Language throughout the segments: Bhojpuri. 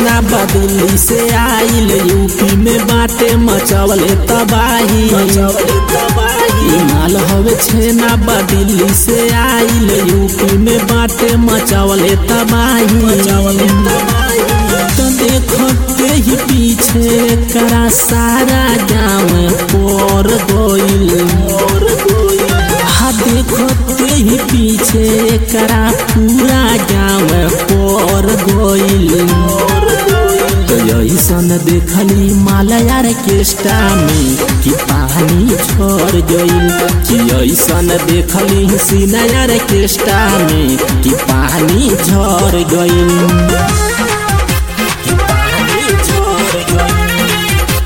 छेना बदिल्ली से आइल यूपी में बाटे मचवले तबाही ई माल हवे छेना बदिल्ली से आइल यूपी में बाटे मचवले तबाही तो देखते ही पीछे करा सारा गाँव पर गोइल हा देखते ही पीछे करा पूरा गाँव पर गोइल तो ऐसन देखली मालयार केष्टा में कि पानी छोड़ गइल कि ऐसन देखली सिनायार केष्टा में कि पानी झड़ गइल कि पानी झड़ गइल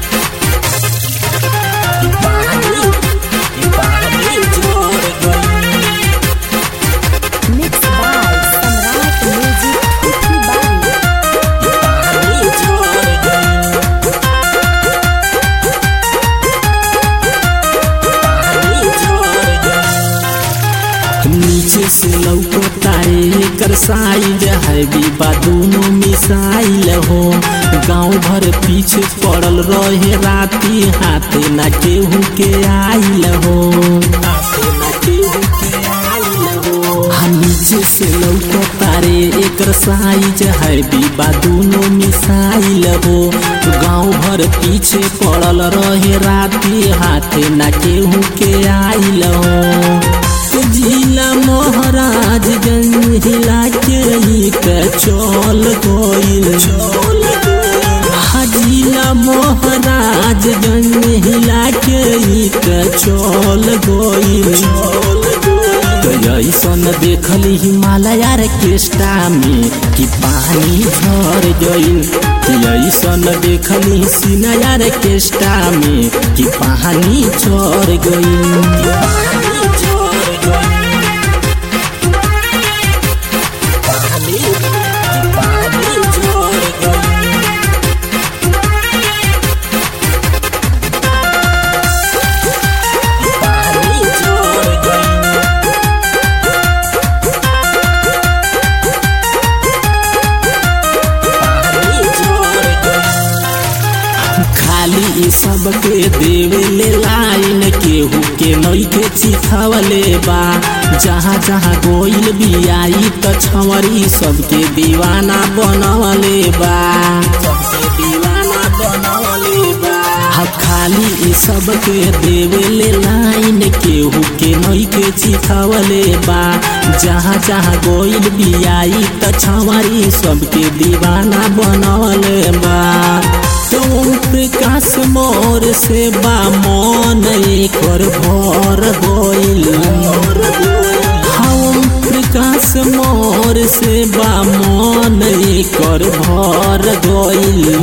कि पानी कि पानी झड़ गइल Mixed by Samrat Music Uthi Bari. पानी झड़ गइल पानी झड़ गइल नीचे से लौको तारे कर साइल है बीबा दोनों मिसाइल हो गांव भर पीछे पड़ल रहे राती हाथे ना केहू के आइल हो हाथे ना केहू के आइल हो हाँ नीचे से लौको तारे एकर साइज है बीबा दोनों मिसाइल हो गांव भर पीछे पड़ल रहे राती हाथे ना केहू के आइल हो जिला महाराजगंज हिला के ही के चल गइल हा जिला महाराजगंज हिला के ही के चल गइल तो ऐसन देखली हिमालय केष्टा में कि पानी झड़ गइल कि ऐसन देखली सिनायार केष्टा में कि पानी झड़ गइल कि पानी झड़ गइल पानी कि पानी झड़ गइल पानी झड़ गइल खाली ई सबके देवे ले लाइन केहू के नई के चिखावले बा जहाँ जहाँ गोइल बियाई त छवरी सबके दीवाना बनवले बा सबके दीवाना बनवले बा हा खाली ई सबके देवे ले लाइन केहू के नई के चिखावले बा जहाँ जहाँ गोइल बियाई त छवरी सबके दीवाना बनवले बा तुम प्रकाश मोर से बा मन कर भर गइल हम प्रकाश मोर से बा मन कर भर गइल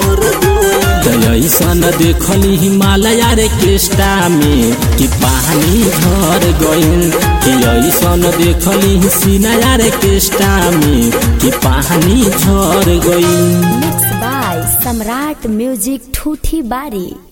ऐसन देखली हिमालय रे केष्टा में कि पानी झर गइल कि ऐसन देखली सिनाया रे केष्टा में कि पानी झर गइल Mixed by Samrat Music Thuthi Bari.